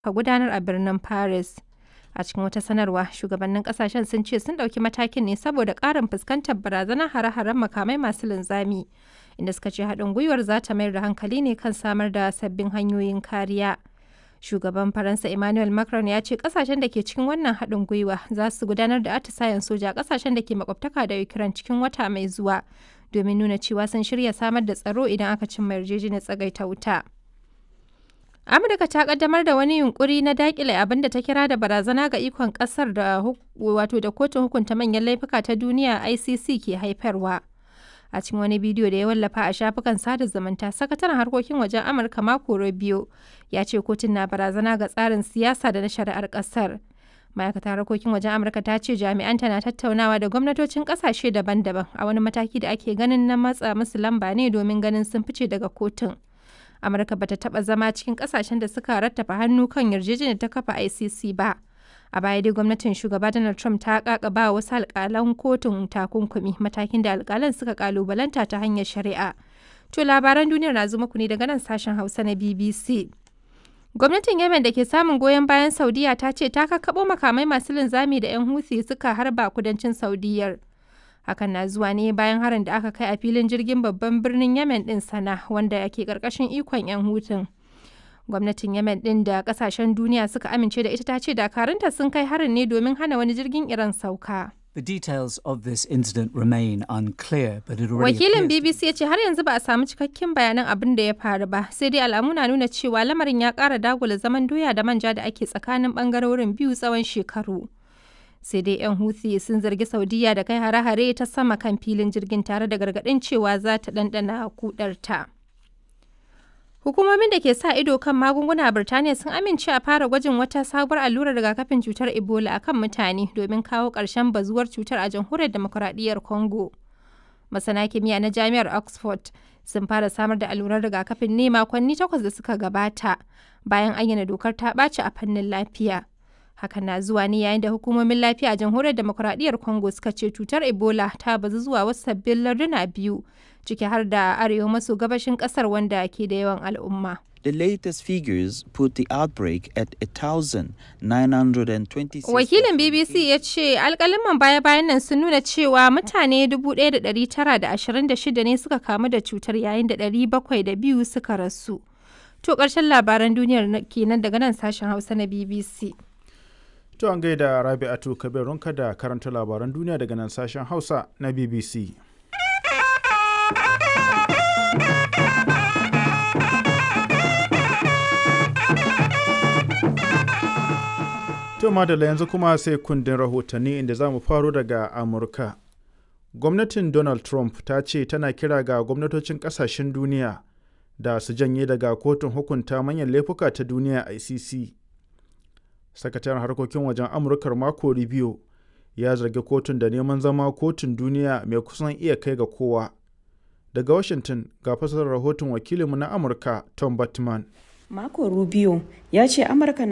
aka gudanar a birnin Paris. A cikin wata sanarwa, shugabannin kasashen sun ce sun ɗauki matakin ne saboda ƙarin fuskantar barazanar hare-haren makamai masu linzami, inda suka ce haɗin gwiwar za ta mayar da hankali ne kan samar da sabbin hanyoyin kariya. Shugaban Faransa Emmanuel Macron ya ce kasashen da ke cikin wannan haɗin gwiwa za su gudanar da atisayen soja a kasashen da ke makwabtaka da Ukraine cikin wata mai zuwa domin nuna cewa sun shirya samar da tsaro idan aka cimma yarjejeniyar tsagaita wuta. Amurka ta kaddamar da wani yunkuri na dakile abin da ta kira da barazana ga ikon kasar da wato da kotun hukunta manyan laifuka ta duniya ICC ke haifarwa. A cikin wani bidiyo da ya wallafa a shafukan sada zumunta, sakataren harkokin wajen Amurka Marco Rubio ya ce kotun na barazana ga tsarin siyasa da na shari'ar kasar. Ma'aikatar harkokin wajen Amurka ta ce jami'anta na tattaunawa da gwamnatocin kasashe daban-daban a wani mataki da ake ganin na matsa musu lamba ne domin ganin sun fice daga kotun. amurka bata taba zama cikin kasashen da suka rattafa hannu kan yarjejeniyar ta kafa icc ba a baya dai gwamnatin shugaba donald trump ta kakaba wasu alkalan kotun takunkumi matakin da alkalan suka kalubalanta ta hanyar shari'a to labaran duniyar na zuma ku ne daga nan sashen hausa na bbc gwamnatin yemen da ke samun goyon bayan saudiya ta ce ta kakkaɓo makamai masu linzami da 'yan huthi suka harba kudancin saudiyar hakan na zuwa ne bayan harin da aka kai a filin jirgin babban birnin yemen din sana wanda ke karkashin ikon 'yan hutun gwamnatin yemen din da kasashen duniya suka amince da ita ta ce dakarunta sun kai harin ne domin hana wani jirgin iran sauka The details of this incident remain unclear, but it already wakilin appears bbc ya ce har yanzu ba a samu cikakken bayanan abin da ya faru ba sai dai alamu na nuna cewa lamarin ya kara dagula zaman doya da manja da ake tsakanin bangarorin biyu tsawon shekaru sai dai 'yan Houthi sun zargi Saudiya da kai hare-hare ta sama kan filin jirgin tare da gargaɗin cewa za ta ɗanɗana kudarta. Hukumomin da ke sa ido kan magunguna a Birtaniya sun amince a fara gwajin wata sabuwar allurar rigakafin cutar Ebola a kan mutane domin kawo ƙarshen bazuwar cutar a jamhuriyar demokuraɗiyyar Congo. Masana kimiyya na Jami'ar Oxford sun fara samar da allurar rigakafin ne makonni takwas da suka gabata bayan ayyana dokar ta ɓaci a fannin lafiya. hakan na zuwa ne yayin da hukumomin lafiya a jamhuriyar demokuraɗiyyar congo suka ce cutar ebola ta bazu zuwa wasu sabbin larduna biyu ciki har da arewa maso gabashin ƙasar wanda ke da yawan al'umma The latest figures put the outbreak at 1,926. wakilin bbc ya ce alkaliman baya-bayan nan sun nuna cewa mutane 1,926 ne suka kamu da cutar yayin da 702 suka rasu to ƙarshen labaran duniyar kenan daga nan sashen hausa na bbc To an gaida Rabi'atu Kabirunka da karanta labaran duniya daga nan sashen Hausa na BBC. To madalla yanzu kuma sai kundin rahotanni inda za mu faro daga Amurka. Gwamnatin Donald Trump ta ce tana kira ga gwamnatocin kasashen duniya da su janye daga kotun hukunta manyan laifuka ta duniya ICC. sakataren harkokin wajen amurkar mako rubio ya zargi kotun da neman zama kotun duniya mai kusan iya kai ga kowa daga washington ga fasarar rahoton wakilinmu na amurka tom batman Marco Rubio ya ce Amurka na